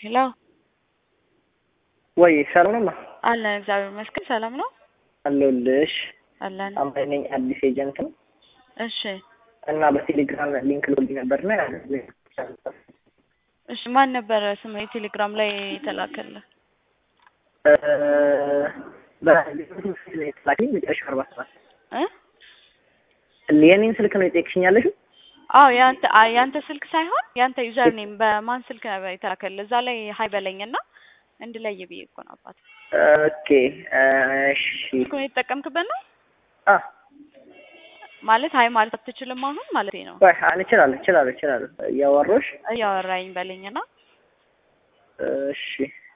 ሄሎ ወይ ሰላም ነው? አለን እግዚአብሔር ይመስገን ሰላም ነው አለሁልሽ። አለን። አምባይ ነኝ አዲስ ኤጀንት ነው እሺ እና በቴሌግራም ሊንክ ልወልድ ነበርና እሺ ማን ነበረ ስም የቴሌግራም ላይ የተላከልህ? በላኪኝ መጨረሻ አርባ ሰባት እ የኔን ስልክ ነው የጠየቅሽኝ ያለሽው? አዎ ያንተ አይ ያንተ ስልክ ሳይሆን ያንተ ዩዘር ኔም በማን ስልክ ነበር የተላከልህ? እዛ ላይ ሀይ በለኝና እንድለይ ብዬ እኮ ነው አባት። ኦኬ እሺ ስልኩን የተጠቀምክበት ነው አ ማለት ሀይ ማለት አትችልም አሁን ማለት ነው። ወይ እችላለሁ እችላለሁ እችላለሁ እያወራሁሽ እያወራኝ በለኝና እሺ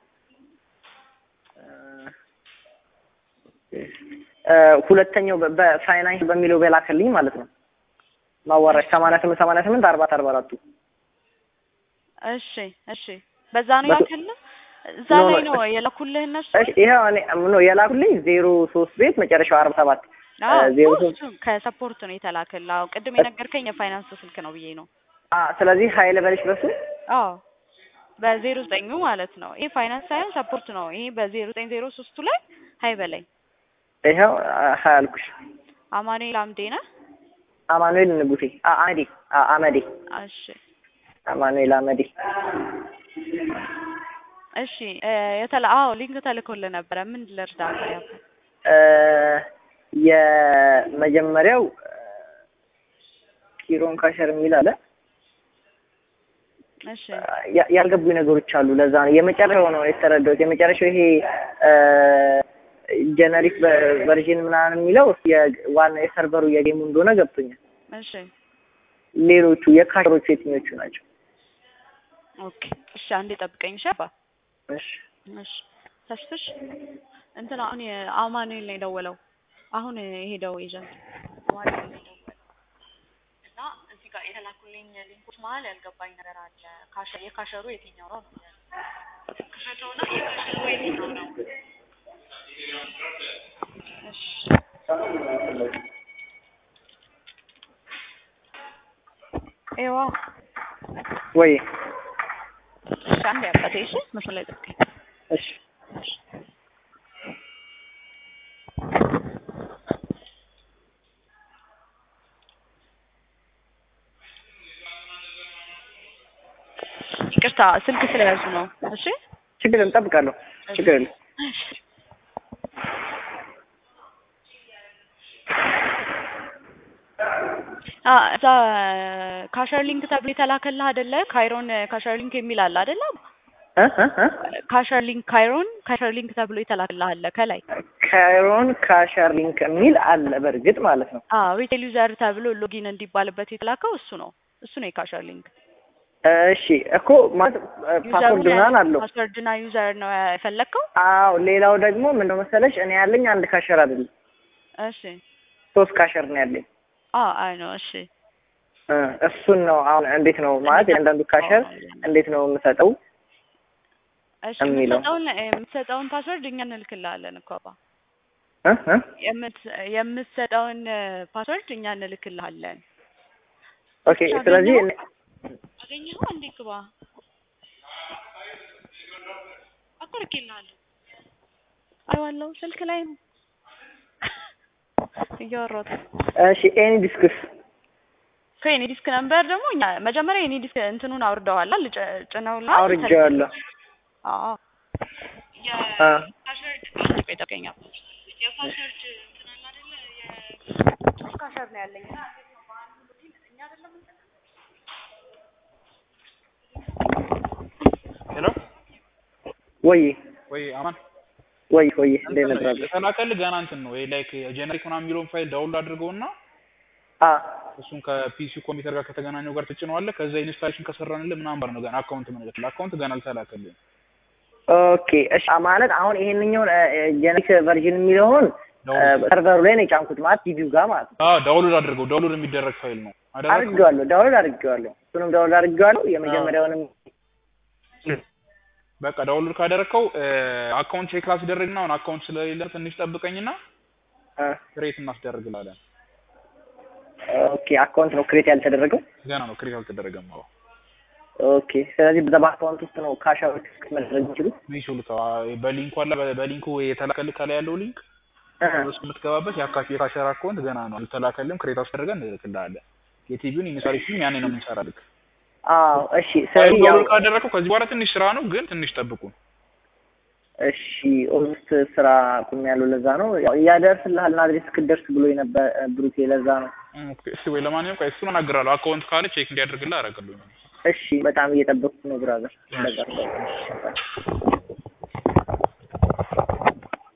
ሁለተኛው በፋይናንስ በሚለው በላከልኝ ማለት ነው ማዋራሽ ሰማንያ ስምንት ሰማንያ ስምንት አርባ አርባ አራቱ እሺ እሺ በዛ ነው ያልክልህ እዛ ኖ፣ ኖ፣ ላይ ነው የላኩልህ እነሱ እሺ ይኸው እኔ ነው የላኩልኝ ዜሮ ሶስት ቤት መጨረሻው አርባ ሰባት አዎ ዜሮ እኮ ሶስት እሱ ከሰፖርት ነው የተላከልህ አዎ ቅድም የነገርከኝ የፋይናንስ ስልክ ነው ብዬ ነው አ ስለዚህ ሀይል በልሽ በሱ አዎ በዜሮ ዘጠኙ ማለት ነው ይሄ ፋይናንስ ሳይሆን ሰፖርት ነው ይሄ በዜሮ ዘጠኝ ዜሮ ሶስቱ ላይ ሀይ በላይ ይኸው ሀይ አልኩሽ አማኑኤል አምዴ ነህ አማኑኤል ንጉሴ አ አመዴ አ አመዴ እሺ አማኑኤል አመዴ እሺ እ የተላ አዎ ሊንክ ተልኮልህ ነበረ ምን ልርዳ ያው እ የመጀመሪያው ኪሮን ካሸር የሚል አለ እሺ ያ- ያልገቡኝ ነገሮች አሉ። ለዛ ነው የመጨረሻው ነው የተረዳሁት። የመጨረሻው ይሄ ጀነሪክ ቨርዥን ምናምን የሚለው ዋና የሰርቨሩ የጌሙ እንደሆነ ገብቶኛል። እሺ ሌሎቹ የካሸሮቹ የትኞቹ ናቸው? ኦኬ እሺ አንዴ ጠብቀኝ እሺ አባ እሺ እሺ ተስፍሽ እንትን አሁን የአማኑኤል ነው የደወለው አሁን የሄደው ኤጀንት አማኑኤል ነው የደወለው እና እዚህ ጋር የተላኩልኝ ሊንኮች መሀል ያልገባኝ ነገር አለ ካሸ የካሸሩ የትኛው ነው ነው ክፈተውና የካሸሩ የትኛው ነው እሺ ኤዋ ወይ እሺ አንዴ አባቴ እሺ መስመር ላይ ጠብቀኝ እሺ ይቅርታ ስልክ ስለያዙ ነው እሺ ችግር የለም እጠብቃለሁ። ችግር የለም። አ እዛ ካሸር ሊንክ ተብሎ የተላከልህ አይደለ? ካይሮን ካሸር ሊንክ የሚል አለ አይደለ? እ እ እ ካሸር ሊንክ ካይሮን ካሸር ሊንክ ተብሎ የተላከልህ አለ ከላይ። ካይሮን ካሸር ሊንክ የሚል አለ በእርግጥ ማለት ነው። አዎ ሪቴል ዩዘር ተብሎ ሎጊን እንዲባልበት የተላከው እሱ ነው። እሱ ነው የካሸር ሊንክ። እሺ እኮ ማለት ፓስወርድ ምናምን አለው። ፓስወርድና ዩዘር ነው የፈለግከው? አዎ ሌላው ደግሞ ምንድነው መሰለሽ እኔ ያለኝ አንድ ካሸር አይደለም እሺ ሶስት ካሸር ነው ያለኝ። አ አይ ነው እሺ እ እሱን ነው አሁን እንዴት ነው ማለት የአንዳንዱ ካሸር እንዴት ነው የምሰጠው? እሺ የሚለው። የምትሰጠውን የምትሰጠውን ፓስወርድ እኛ እንልክልሃለን እኮ አባ እ እ የምት- የምትሰጠውን ፓስወርድ እኛ እንልክልሃለን። ኦኬ ስለዚህ እኔ- አገኘኸው እንዴ? ግባ አቆርቄልሃለሁ። አይዋለሁ ስልክ ላይ ነው እያወራሁት ነው። እሺ ኤኒ ዲስክስ ከኔ ዲስክ ነምበር ደግሞ እኛ መጀመሪያ የኔ ዲስክ እንትኑን አውርደዋል ልጭ- ጭነውልሃል። አውርጄዋለሁ። አዎ አ የፓስወርድ አንድ ቆይ ጠብቀኝ። የፓስወርድ እንትን አለ አይደለ? የ ፓስወርድ ነው ያለኝ እና እንዴት ነው በአንዱ ሎጊን እኛ አይደለም እንትን ሄሎ ወይ ወይ አማን ወይ ወይ እንዴት ነበር? የተላከልህ ገና እንትን ነው ላይክ ጀነሪክ ምናምን የሚለውን ፋይል ዳውንሎድ አድርገውና አ እሱን ከፒሲ ኮምፒውተር ጋር ከተገናኘው ጋር ትጭነዋለህ። ከዛ ኢንስታሌሽን ከሰራንልህ ምናምን ባር ነው ገና አካውንት ምን አካውንት ገና አልተላከልህም። ኦኬ እሺ ማለት አሁን ይሄንኛውን ጀነሪክ ቨርዥን የሚለውን ሰርቨሩ ላይ ነው የጫንኩት ማለት ቲቪው ጋር ማለት ነው። አዎ ዳውንሎድ አድርገው። ዳውንሎድ የሚደረግ ፋይል ነው አደረግከው? አድርጌዋለሁ፣ ዳውንሎድ አድርጌዋለሁ። እሱንም ዳውንሎድ አድርጌዋለሁ። የመጀመሪያውንም በቃ ዳውንሎድ ካደረግከው አካውንት ቼክ ላስደረግና አሁን አካውንት ስለሌለ ትንሽ ጠብቀኝና አ ክሬት እናስደርግላለን። ኦኬ አካውንት ነው ክሬት ያልተደረገው። ገና ነው ክሬት አልተደረገም። አዎ ኦኬ ስለዚህ በዛ በአካውንት ውስጥ ነው ካሻዎች መድረግ የሚችሉት የሚችሉት አዎ፣ በሊንኩ አለ በ- በሊንኩ የተላከልህ ከላይ ያለው ሊንክ እሱ የምትገባበት የአካሽ የካሸር አካውንት ገና ነው አልተላከልም። ክሬት አስደርገን እንልክልሃለን። የቲቪውን ኢንስታሌሽን ያኔ ነው የምንሰራልህ። አዎ እሺ ስለዚህ ያው ዳውንሎድ ካደረግከው ከዚህ በኋላ ትንሽ ስራ ነው፣ ግን ትንሽ ጠብቁ። እሺ ኦልሞስት ስራ ቁም ያለው ለዛ ነው ያው ያደርስልሃል አድሬስ እስክደርስ ብሎ የነበር ብሩኬ ለዛ ነው ኦኬ፣ እሺ ወይ ለማንኛውም ቆይ እሱን አናግራለሁ። አካውንት ካለ ቼክ እንዲያደርግልህ አደርግልህ። እሺ በጣም እየጠበቅኩ ነው ብራዘር ለዛ